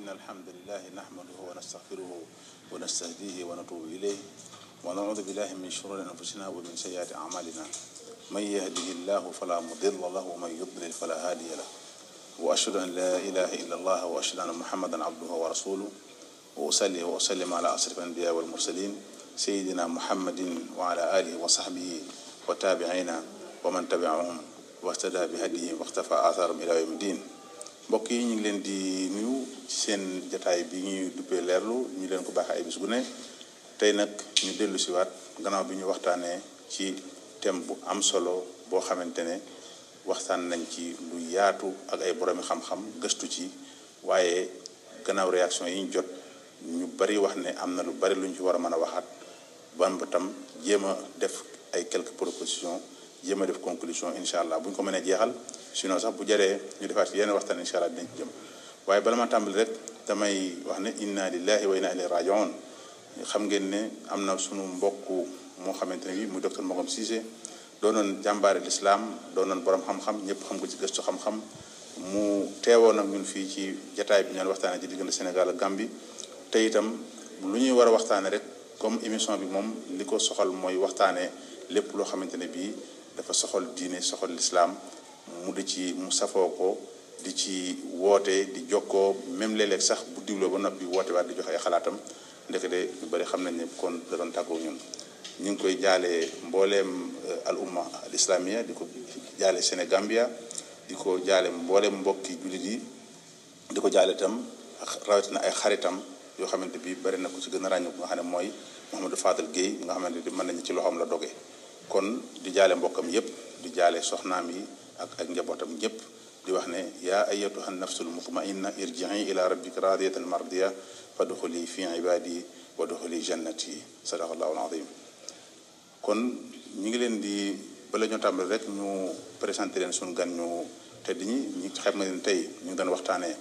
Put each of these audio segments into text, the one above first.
إن الحمد لله نحمده ونستغفره ونستهديه ونتوب إليه ونعوذ بالله من شرور أنفسنا ومن سيئات أعمالنا من يهده الله فلا مضل له ومن يضلل فلا هادي له وأشهد أن لا إله إلا الله وأشهد أن محمدا عبده ورسوله وأصلي وأسلم على أشرف الأنبياء والمرسلين سيدنا محمد وعلى آله وصحبه وتابعين ومن تبعهم واهتدى بهديهم واختفى آثارهم إلى يوم الدين mbokk yi ñu ngi leen di nuyu ci seen jataay bi ñuy duppee leerlu ñu leen ko baax ay bis gu ne tey nag ñu dellu si waat gannaaw bi ñu waxtaanee ci thème bu am solo boo xamante ne waxtaan nañ ci lu yaatu ak ay boroomi xam-xam gëstu ci waaye gannaaw réaction yi ñu jot ñu bari wax ne am na lu bari lu ñu ci war a mën a waxaat ban ba tam jéem a def ay quelques propositions jéem a def conclusion incha allah bu ñu ko mënee jeexal sinon sax bu jaree ñu defaat yenn waxtaan incha allah dinañ ci jëm waaye bala ma tàmbali rek damay wax ne inna lillahi wa inna ilayhi rajiun xam ngeen ne am na sunu mbokk moo xamante ne bi muy docteur Magom Cissé doonoon jàmbaare lislaam doonoon borom xam-xam ñëpp xam ko ci gëstu xam-xam mu teewoon ak ñun fii ci jataay bi ñu doon waxtaanee ci diggante Sénégal ak Gambie te itam lu ñuy war a waxtaanee rek comme émission bi moom li ko soxal mooy waxtaanee lépp loo xamante ne bii dafa soxal diine soxal lislaam mu di ci mu safoo ko di ci woote di jokkoo même léeg-léeg sax bu diwloo ba noppi woote waat di joxe ay xalaatam ndekete ñu bari xam nañ ne kon da doon tàggoo ñun ñu ngi koy jaalee mbooleem al umma al islamia di ko jaale Sénégambia di ko jaale mbooleem mbokki jullit yi di ko jaale itam rawatina ay xaritam yoo xamante bi bari na ko ci gën a ràññu nga xam ne mooy Mouhamadou Fadel Guèye nga xamante ni mën nañu ci loxoom la doge kon di jaale mbokkam yépp di jaale soxnaam yi ak ak njabootam ñëpp di wax ne yaa ayatuha nafsul mutmainna irjii ila rabbika radiyatan mardiya fadxuli fi ibadi wa duxuli jannati sadaqallahu alazim kon ñu ngi leen di bala ñoo tàmbali rek ñu présenté leen suñu gan ñu tedd ñi ñi xam nga leen tey ñu ngi doon waxtaanee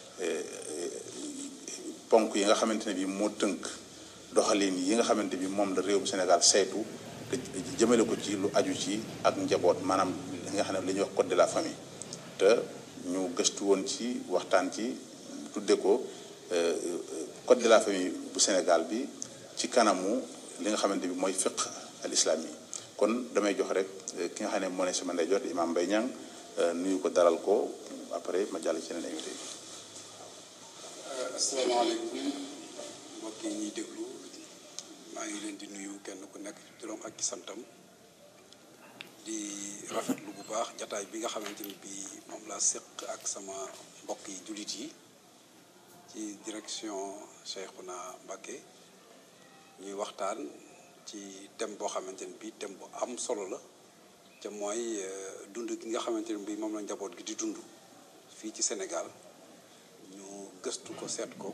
ponk yi nga xamante ne bi moo tënk doxalin yi nga xamante bi moom la réewum Sénégal saytu te jëmale ko ci lu aju ci ak njaboot maanaam li nga xam ne li ñuy wax code de la famille te ñu gëstu woon ci waxtaan ci tudde ko code de la famille bu Sénégal bi ci kanamu li nga xamante bi mooy fiq al islam yi kon damay jox rek ki nga xam ne moo ne sama ndeyjoor di Imam Mbaye Niang nuyu ko dalal ko après ma jàll ci yeneen invité yi asalaamaaleykum mbokk yi ñuy déglu maa ngi leen di nuyu kenn ku nekk turam ak santam di rafetlu bu baax jataay bi nga xamante ni bii moom laa séq ak sama mbokk yi jullit yi ci direction Cheikhouna Mbacké ñuy waxtaan ci thème boo xamante ni bii thème bu am solo la te mooy dund gi nga xamante ni bii moom la njaboot gi di dund fii ci Sénégal ñu gëstu ko seet ko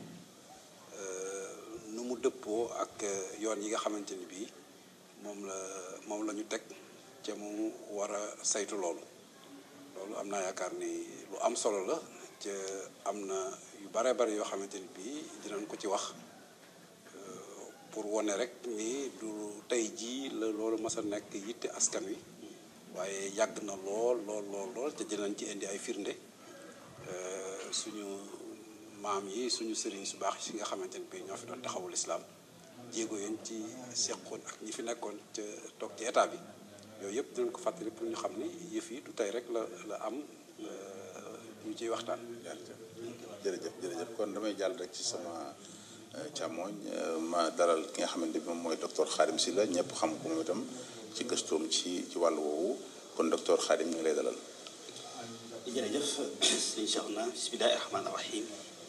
nu mu dëppoo ak yoon yi nga xamante ni bii moom la moom la ñu teg te mu war a saytu loolu loolu am naa yaakaar ni lu am solo la te am na yu bare bare yoo xamante ni bii dinañ ko ci wax pour wane rek ni du tey jii la loolu mas a nekk yitte askan wi waaye yàgg na lool lool lool lool te dinañ ci indi ay firnde suñu maam yi suñu sëriñ su baax si nga xamante ni bii ñoo fi doon taxawul islam jéego yéen ci seqoon ak ñi fi nekkoon ca toog ci état bi yooyu yëpp dinañ ko fàttali pour ñu xam ni yëf yi du tey rek la la am ñu ciy waxtaan. jërëjëf jërëjëf kon damay jàll rek ci sama càmmooñ ma dalal ki nga xamante bi moom mooy docteur Khadim Sylla ñëpp xam ko moom itam ci gëstoom ci ci wàllu woowu kon docteur Khadim ñu ngi lay dalal. jërëjëf sëñ Cheikhouna bismillahi rahmaani rahim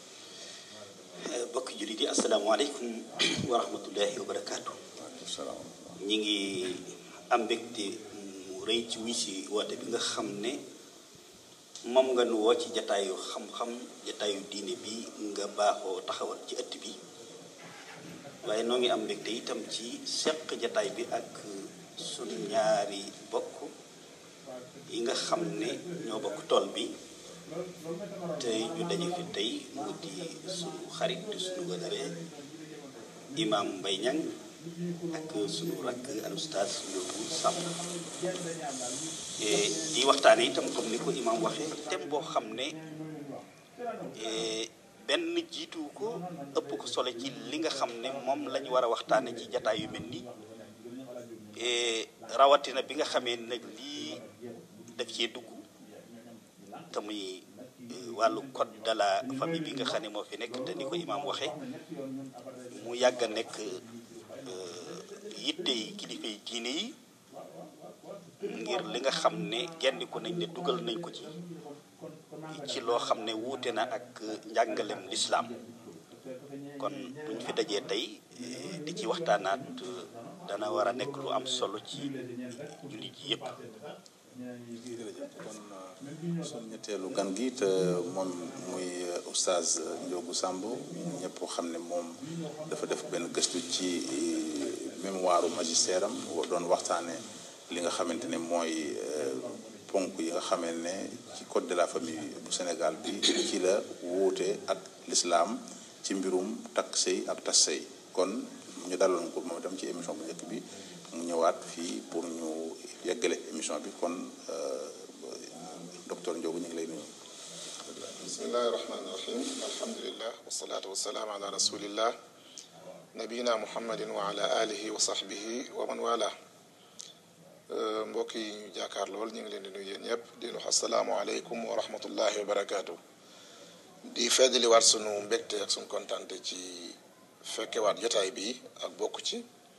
bokk jullit yi asalaamaaleykum wa rahmatullahi wa barakaatu. waaleykum salaam. ñi ngi am mbégte mu rëy ci wi si woote bi nga xam ne moom nga nu woo ci jataayu xam-xam jataayu diine bi nga baaxoo taxawal ci ëtt bi waaye noo ngi am mbégte itam ci seq jataay bi ak sunu ñaari bokk yi nga xam ne ñoo bokk tool bi te ñu daje fi tey mu di sunu xarit di sunu wënare imam Mbaye Niang ak sunu rakk al ustaas Yóbbu Sàmm di waxtaane itam comme ni ko imam waxee thème boo xam ne benn jiitu ko ëpp ko solo ci li nga xam ne moom lañ war a waxtaane ci jataay yu mel nii rawatina bi nga xamee nag lii daf cee dugg te muy wàllu code de la famille bi nga xam ne moo fi nekk te ni ko imaam waxe mu yàgg a nekk yitte yi kilifa yi diine yi ngir li nga xam ne gendiku nañ ne dugal nañ ko ci ci loo xam ne wuute na ak njàngalem lislaam kon buñ fi dajee tey di ci waxtaanaat dana war a nekk lu am solo ci jullit ji yépp kon suñu ñetteelu gan gi te moom muy oustaz Ndiogou Samb ñëpp xam ne moom dafa def benn gëstu ci mémoire magistère am doon waxtaane li nga xamante ne mooy ponk yi nga xamee ne ci code de la famille bu Sénégal bi ci la wuute ak l'islam ci mbirum takk sëy ak tas sëy kon ñu daloon ko moom itam ci émission bu njëkk bi mu ñëwaat fii pour ñu yeggale émission bi kon docteur Ndiogou ñu ngi lay nuyu. bismillahi rahmaani rahim alhamdulillah wasalaatu wasalaam ala rasulillah nabiyina muhammadin wa ala alihi wa sahbihi wa man wala mbokk yi ñu jaakaar lool ñu ngi leen di nuyu yéen ñëpp di wax asalaamualeykum wa rahmatullahi wa barakaatu. di feddaliwaat sunu mbégte ak sunu kontante ci fekkewaat jotaay bi ak bokk ci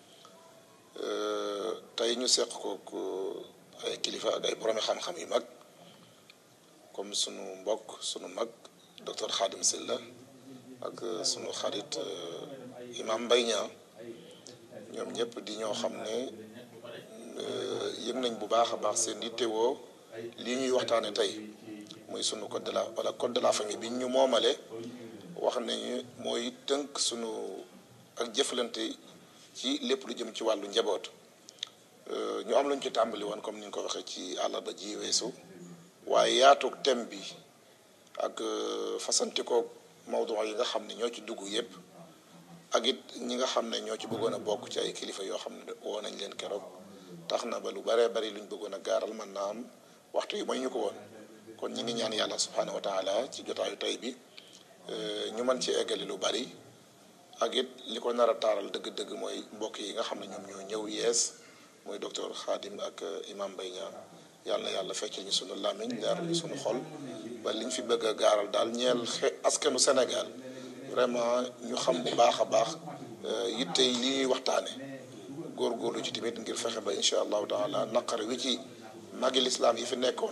tey ñu seq ko ay kilifa ak ay boromi xam-xam yu mag comme sunu mbokk sunu mag docteur Khadim Silla ak sunu xarit imam Mbaye Niang ñoom ñëpp di ñoo xam ne yëg nañ bu baax a baax seen yittewoo lii ñuy waxtaane tey muy sunu code de la wala code de la famille bi ñu moomale wax nañu mooy tënk sunu ak jëflante ci lépp lu jëm ci wàllu njaboot ñu am luñ ci tàmbali woon comme ni ñu ko waxee ci àllarba ji weesu waaye yaatug thème bi ak fasantikoo mawdu yi nga xam ne ñoo ci dugg yépp ak it ñi nga xam ne ñoo ci bëggoon a bokk ci ay kilifa yoo xam ne woo nañ leen keroog tax na ba lu baree bari luñ bëggoon a gaaral mën naa am waxtu yi may ñu ko woon kon ñi ngi ñaan yàlla subhaanahu wa taala ci jotaayu tey bi ñu mën ci eggali lu bari ak it li ko nar a taaral dëgg-dëgg mooy mbokk yi nga xam ne ñoom ñoo ñëw yees muy docteur Khadim ak imam Mbaye Niang yàlla na yàlla fekk ñu sunu làmmiñ leer ñu sunu xol ba liñ fi bëgg a gaaral daal ñeel askanu Sénégal vraiment ñu xam bu baax a baax yitte yi li ñuy waxtaane góorgóorlu ci tamit ngir fexe ba incha allahu taala naqar wi ci magi lislaam yi fi nekkoon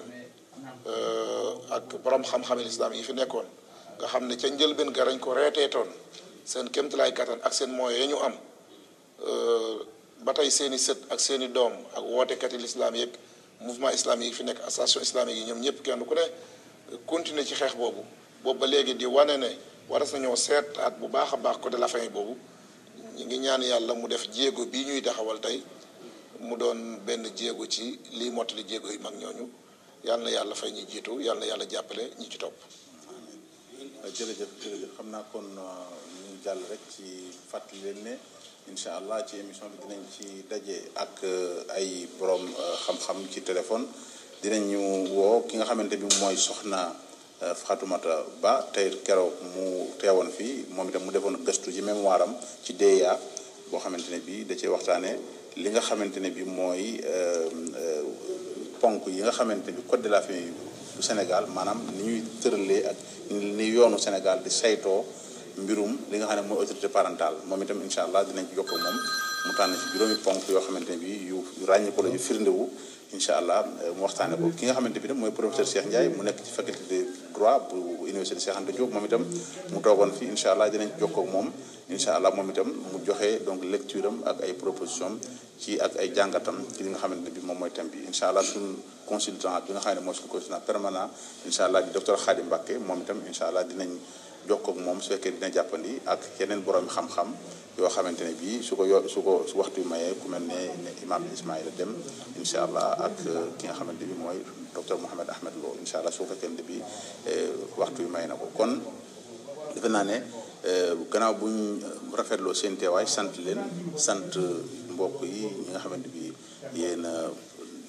ak borom xam-xami lislaam yi fi nekkoon nga xam ne ca njëlbeen garañ ko reeteetoon seen kéemtalaay kattan ak seen moyens yi ñu am ba tey seen i sët ak seen i doom ak wootekati lislaam yeeg mouvement islamique yi fi nekk association islamique yi ñoom ñëpp kenn ku ne continuer ci xeex boobu boobu ba léegi di wane ne waras nañoo seetaat bu baax a baax code de la famille boobu ñu ngi ñaan yàlla mu def jéego bii ñuy taxawal tey mu doon benn jéego ci lii mottali jéego yi mag ñooñu yàlla na yàlla fay ñi jiitu yàlla na yàlla jàppale ñi ci topp. jërëjëf jërëjëf xam naa kon ñu jàll rek ci fàttali leen ne incha allah ci émission bi dinañ ci daje ak ay borom xam-xam ci téléphone dinañu woo ki nga xamante bi mooy soxna Fatoumata Ba tey keroog mu teewoon fii moom itam mu defoon gëstu ci mémoire am ci DEA boo xamante ne bi da cee waxtaane li nga xamante ne bi mooy ponk yi nga xamante bi code de la famille bu Sénégal maanaam ni ñuy tëralee ak ni yoonu Sénégal di saytoo mbirum li nga xam ne mooy autorité parentale moom itam incha allah dinañ ci jokkoo moom mu tànn ci juróomi ponk yoo xamante ne bi yu ràññi ko la yu firndewu incha allah mu waxtaane ko ki nga xamante bi nag mooy professeur Cheikh Ndiaye mu nekk ci faculté de droit bu université Cheikh Anta Diop moom itam mu toogoon fi incha allah dinañ jokkoo ak moom incha allah moom itam mu joxe donc lecture am ak ay proposition ci ak ay jàngatam ci li nga xamante ne bi moom mooy thème bi incha allah suñu consultant bi nga xam ne mooy suñu consultant permanent incha allah di docteur Khadim Mbacké moom itam incha allah dinañ jokkoo ak moom su fekkee dina jàppandi ak yeneen borom xam-xam yoo xamante ne bii su ko yo su ko su waxtu yu mayee ku mel ne imam Ismaïla Dem incha allah ak ki nga xamante bi mooy docteur Mouhamed Ahmed Lo incha allah su fekkee ne bi waxtu yu may na ko kon defe naa ne gannaaw bu ñu rafetloo seen teewaay sant leen sant mbokk yi ñi nga xamante bi yéen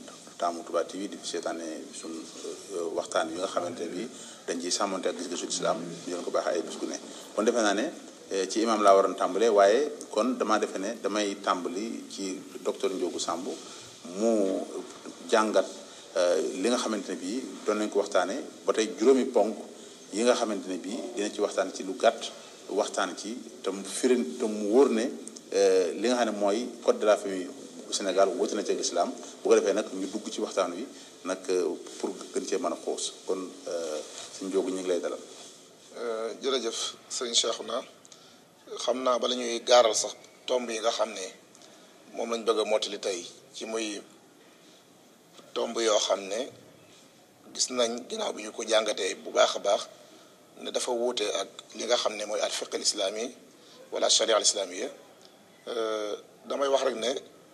taamu Touba TV di fi seetaane suñ waxtaan yi nga xamante bi dañ ciy sàmmante ak gis-gisu islam ñu leen ko baaxee ay bis gu ne kon defe naa ne ci imam laa waroon tàmbalee waaye kon damaa defe ne damay tàmbali ci docteur Ndiogou Samb mu jàngat li nga xamante ne bii doon nañ ko waxtaanee ba tey juróomi ponk yi nga xamante ne bii dina ci waxtaan ci lu gàtt waxtaan ci te mu firin te mu wóor ne li nga xam ne mooy code de la famille bu Sénégal wóote na ci ak islam bu ko defee nag ñu dugg ci waxtaan wi nag pour gën cee mën a xoos kon suñ Ndiogou ñu ngi lay dalal. jërëjëf sëñ Cheikhouna xam naa bala ñuy gaaral sax tomb yi nga xam ne moom lañ bëgg a mottali tey ci muy tomb yoo xam ne gis nañ ginnaaw bi ñu ko jàngatee bu baax a baax ne dafa wuute ak li nga xam ne mooy al fiqh al islami wala sharia al islamia damay wax rek ne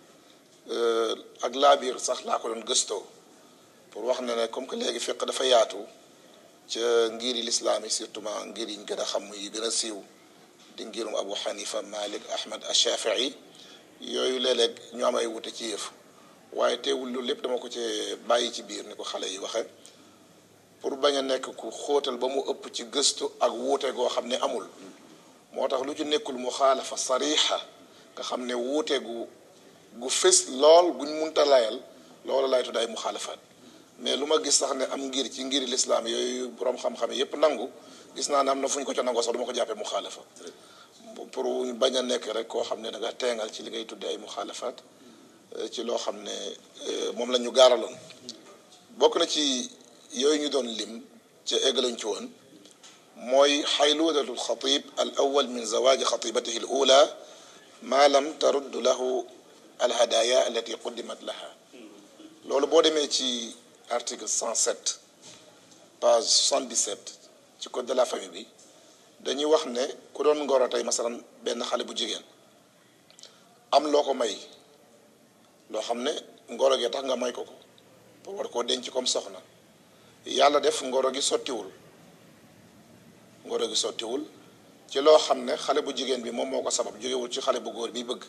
ak laabiir sax laa ko doon gëstoo pour wax ne ne comme que léegi fiqh dafa yaatu ca ngir yi lislaam yi surtout ma ngir yi ñu gën a xam yi gën a siiw di ngirum Abu Hanifa Malik Ahmad Ashafii yooyu léeg-léeg ñu am ay wute ci yëf waaye teewul loolu lépp dama ko ci bàyyi ci biir ni ko xale yi waxe pour bañ a nekk ku xóotal ba mu ëpp ci gëstu ak wuute goo xam ne amul moo tax lu ci nekkul mu xaalafa sariixa nga xam ne wuute gu gu fës lool guñ munta layal loolu lay tudd ay mu xaalafaat mais lu ma gis sax ne am ngir ci ngiri lislaam yooyu borom xam-xam yépp nangu gis naa ne am na fu ñu ko ca nangoo sax du ma ko jàppee mu xaalafa pour bañ a nekk rek koo xam ne da nga teengal ci li ngay tuddee ay mu xaalafaat ci loo xam ne moom la ñu gaaraloon bokk na ci yooyu ñu doon lim ca eggalañ ci woon mooy xayluudatu alxatib al awal min zawaaji xatibatihi al ula ma lam tarudd lahu alhadaya allati quddimat laha loolu boo demee ci article 107 page 77 ci code de la famille bi dañuy wax ne ku doon ngoro tey masalan benn xale bu jigéen am loo ko may loo xam ne ngoro gi tax nga may ko ko pour war koo denc comme soxna yàlla def ngoro gi sottiwul ngoro gi sottiwul ci loo xam ne xale bu jigéen bi moom moo ko sabab jógewul ci xale bu góor bi bëgg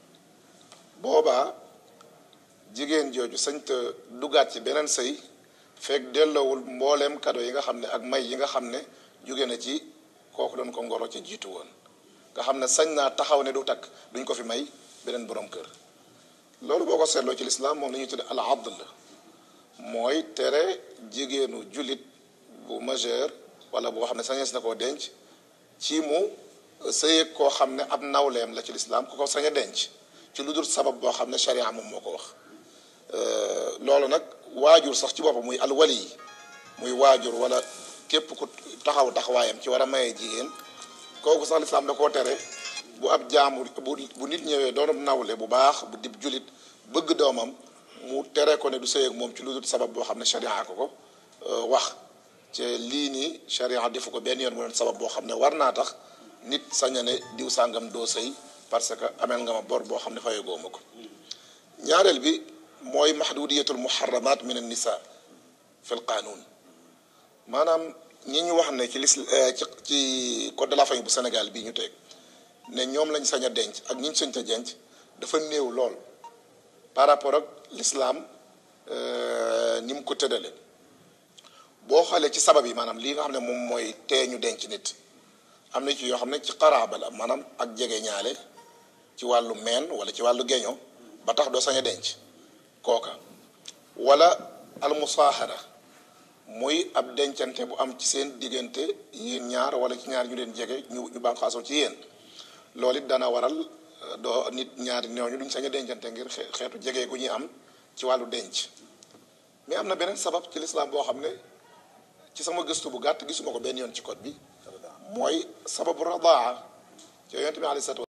boobaa jigéen jooju sañta dugaat ci beneen sëy fekk delloowul mbooleem kado yi nga xam ne ak may yi nga xam ne jóge na ci kooku doon ko ngoro ci jiitu woon nga xam ne sañ naa taxaw ne du takk duñ ko fi may beneen borom kër loolu boo ko seetloo ci lislaam moom la ñuy tudde al adl mooy tere jigéenu jullit bu majeur wala boo xam ne sañees na koo denc ci mu sëyeeg koo xam ne ab nawleem la ci lislaam ku ko sañ a denc ci lu dul sabab boo xam ne sharia moom moo ko wax loolu nag waajur sax ci boppam muy alwali yi muy waajur wala képp ku taxaw taxawaayam ci war a maye jigéen kooku sax lislaam da koo tere bu ab jaamur bu bu nit ñëwee doonub nawle bu baax bu dib julit bëgg doomam mu tere ko ne du sëy ak moom ci lu dul sabab boo xam ne sharia ko ko wax ci lii nii sharia defu ko benn yoon mu doon sabab boo xam ne war naa tax nit saña ne diw sàngam doo sëy parce que ameel nga ma bor boo xam ne fayagoo ma ko ñaareel bi mooy mahdudiyatul muharramat min an nisa fi l qanun maanaam ñi ñu wax ne ci lis ci ci code de la famille bu Sénégal bii ñu teg ne ñoom lañ sañ a denc ak ñi ñu sañ a denc dafa néew lool par rapport ak l'islam ni mu ko tëddale boo xoolee ci sabab yi maanaam lii nga xam ne moom mooy tee ñu denc nit am na ci yoo xam ne ci xaraaba la maanaam ak jege ñaale ci wàllu meen wala ci wàllu geño ba tax doo sañ a denc kooka wala almusaaxara muy ab dencante bu am ci seen diggante yéen ñaar wala ci ñaar ñu leen jege ñu ñu bànqaasoo ci yéen loolu it dana waral doo nit ñaari ñooñu duñ sañ a dencante ngir xeetu jege gu ñuy am ci wàllu denc mais am na beneen sabab ci lislaam boo xam ne ci sama gëstu bu gàtt gisuma ko benn yoon ci code bi mooy sababu radaa ci yonent bi alayhi salaatu